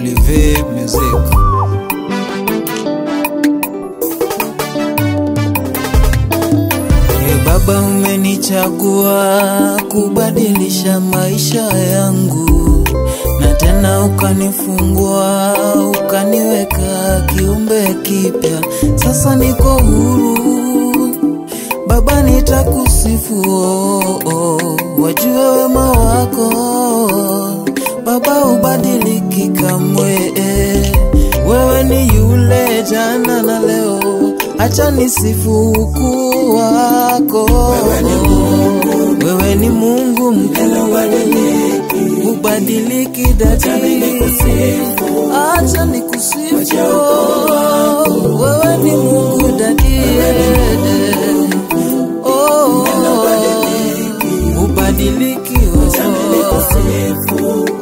Live Music. E Baba, umenichagua kubadilisha maisha yangu, na tena ukanifungua, ukaniweka kiumbe kipya. Sasa niko huru Baba, nitakusifu oh, oh, wajue wema wako Baba, ubadiliki kamwe eh. Wewe ni yule jana na leo, acha nisifu ukuu wako. Wewe ni Mungu, wewe ni Mungu mkuu, ubadiliki dadi, acha nikusifu. Wewe ni Mungu dadi, oh, ubadiliki oh.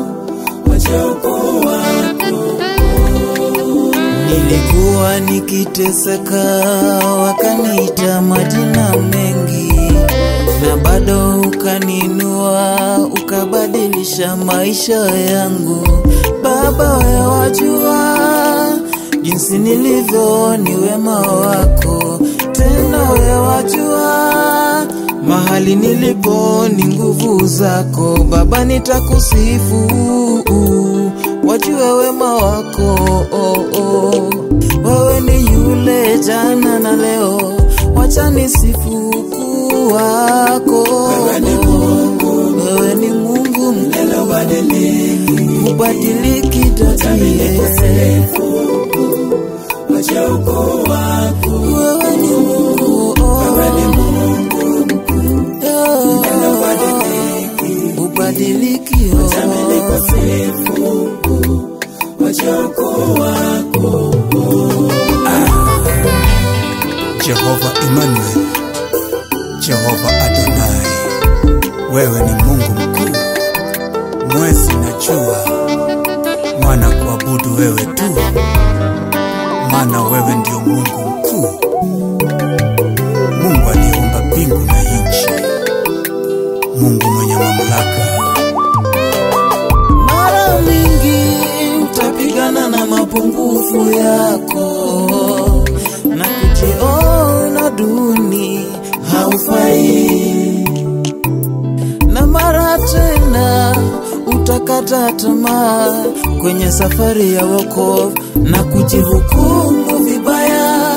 Nilikuwa nikiteseka, wakaniita majina mengi, na bado ukaninua, ukabadilisha maisha yangu. Baba, wewe wajua jinsi nilivyo, ni wema wako, tena wewe wajua mahali nilipo ni nguvu zako. Baba, nitakusifu wajue wema wako oh, oh. Wewe ni yule jana na leo, wacha nisifu ukuu wako. Wewe ni Mungu, wewe ni Mungu mkuu, ubadiliki dadie. Wewe ni Mungu, oh. Yeah. ubadiliki oh. Jehova Emmanuel, Jehova Adonai, wewe ni Mungu mkuu, mwezi na jua, mwana kuabudu wewe tu, maana wewe ndio Mungu mkuu, Mungu aliyeumba mbingu na nchi, Mungu mwenye mamlaka. Mara mingi utapigana na mapungufu yako na kujiona duni haufai, na mara tena utakata tamaa kwenye safari ya wokovu na kujihukumu vibaya.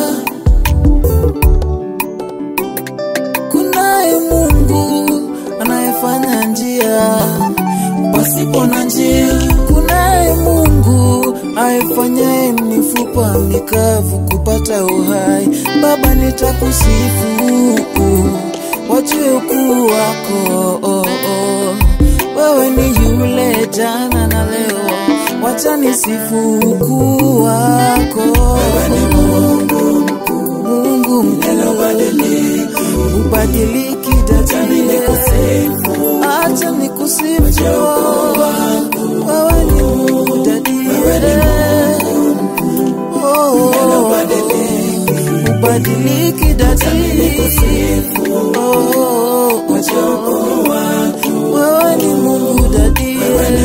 Kunaye Mungu anayefanya njia pasipo na njia. Kunaye Mungu aifanyaye mifupa mikavu kupata uhai. Baba, nitakusifu wajue ukuu wako oh, oh. Wewe ni yule jana na leo, wacha nisifu ukuu wako. Wewe ni Mungu Mungu mkuu, ubadiliki dadie, acha nikusifu wewe ni Mungu dadie, oh, ubadiliki dadie, oh, wewe ni Mungu dadie,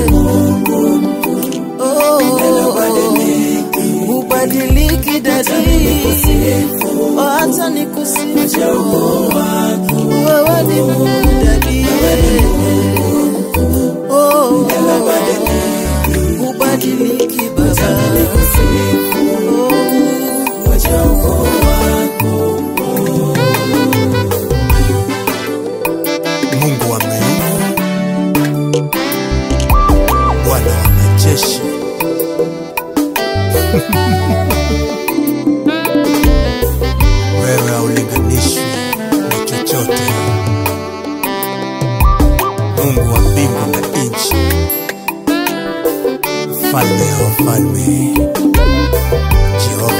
oh, ubadiliki dadie, acha nikusifu wewe ni Mungu dadie, oh, ubadiliki baba, Mungu wa miungu, Bwana wa majeshi, wewe haulinganishwi na chochote. Mungu wa mbingu na nchi, mfalme wa wafalme, Jehova